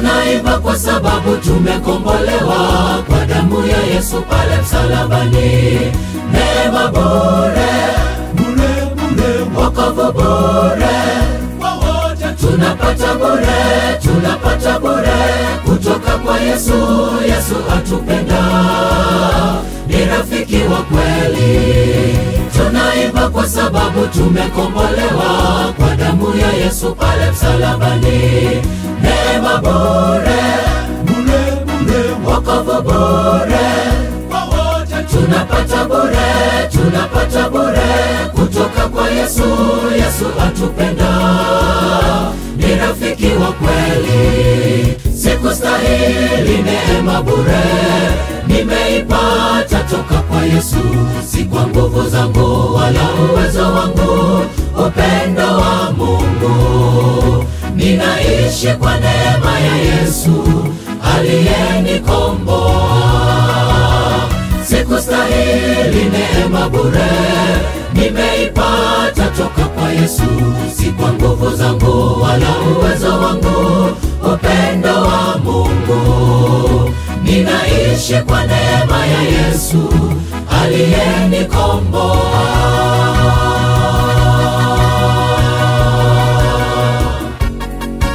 Tunaimba kwa sababu tumekombolewa kwa damu ya Yesu pale msalabani. Neema bure, bure bure wokovu bure, kwa wote tunapata bure, tunapata bure kutoka kwa Yesu. Yesu atupenda, ni rafiki wa kweli. Tunaimba kwa sababu tumekombolewa kwa damu ya Yesu pale msalabani. Neema bure, bure bure wokovu bure, kwa wote tunapata bure, tunapata bure kutoka kwa Yesu. Yesu atupenda, ni rafiki wa kweli. Sikustahili neema bure, nimeipata toka kwa Yesu, si kwa nguvu zangu wala uwezo wangu, upendo wa Mungu. Ninaishi kwa neema ya Yesu aliyenikomboa. Sikustahili neema bure, nimeipata toka kwa Yesu, si kwa nguvu zangu wala uwezo wangu, upendo wa Mungu. Ninaishi kwa neema ya Yesu aliyenikomboa.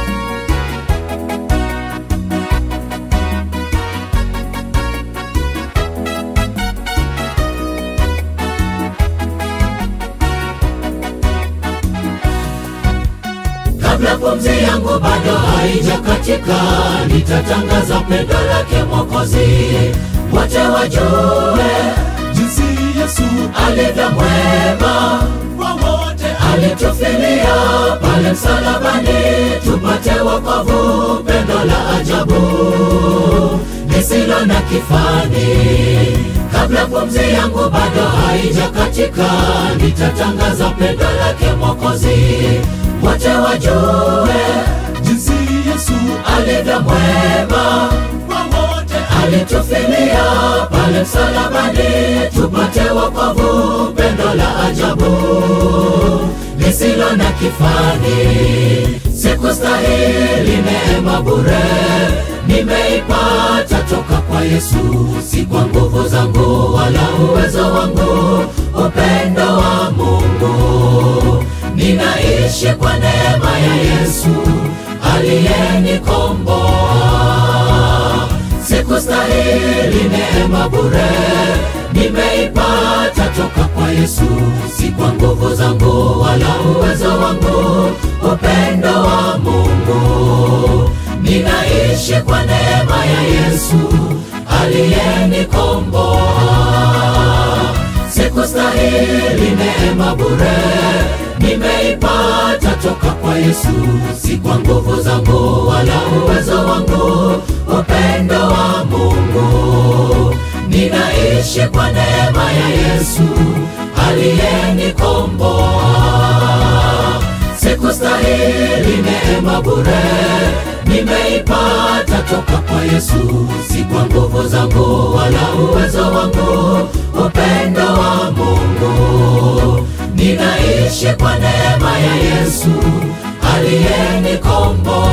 Kabla pumzi yangu bado haijakatika, nitatangaza pendo lake Mwokozi, wote wajue jinsi Yesu alivyo mwema, kwa wote alitufilia pale msalabani, tupate wokovu, pendo la ajabu lisilo na kifani. Kabla pumzi yangu bado haijakatika, nitatangaza pendo lake Mwokozi, wote wajue jinsi Yesu alivyo mwema, kwa wote alitufilia pale msalabani, tupate wokovu, pendo la ajabu lisilo na kifani. Sikustahili neema bure, nimeipata toka kwa Yesu, si kwa nguvu zangu wala uwezo wangu, upendo wa Mungu. Ninaishi kwa neema ya Yesu aliyenikomboa. Sikustahili neema bure, nimeipata toka kwa Yesu, si kwa nguvu zangu wala uwezo wangu, upendo wa Mungu. Ninaishi kwa neema ya Yesu aliyenikomboa. Sikustahili neema bure, nimeipata toka kwa Yesu, si kwa nguvu zangu wala uwezo wangu, upendo wa Mungu. Ninaishi kwa neema ya Yesu aliyenikomboa. Sikustahili neema bure, nimeipata toka kwa Yesu, si kwa nguvu zangu wala uwezo wangu, upendo wa Mungu. Ninaishi kwa neema ya Yesu aliyenikomboa.